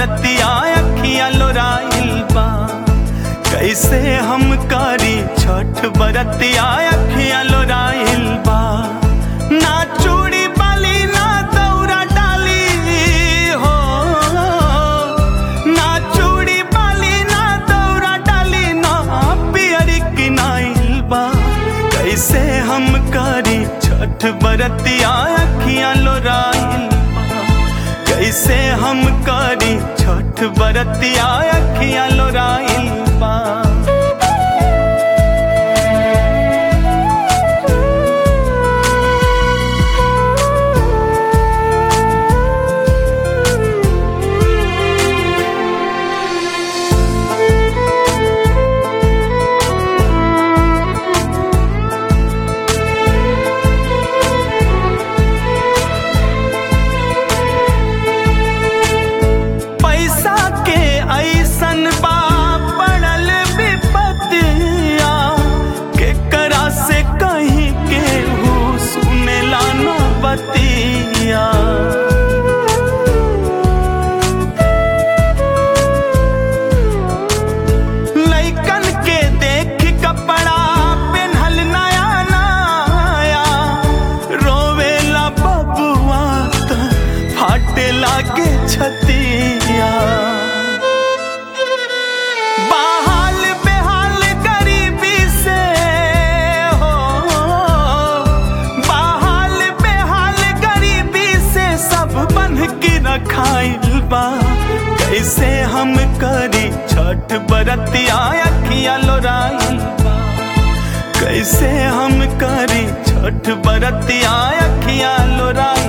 बरतिया अखिया लोराइल बा कैसे हम करी छठ बरतिया अखिया लोराइल बा ना चूड़ी बाली ना दौरा डाली हो ना चूड़ी बाली ना दौरा डाली ना पियरी किनाइल बा कैसे हम करी छठ बरतिया अखियां लोराइल बा कैसे हम करी छठ बरतिया अखियां लोराइल बा पैसा के ऐसन बा पड़ल विपतिया केकरा से कहीं केहू सुनेला न बतिया लइकन के देख कपड़ा पेन्हल नया नया रोवेला बबुआ त फाटे लागे छतिया बहाल बेहाल गरीबी से हो बहाल बेहाल गरीबी से सब बन के रखाइल बा कैसे हम करी छठ बरतिया अखिया लोराइल बा कैसे हम करी छठ बरतिया अखिया लोराइल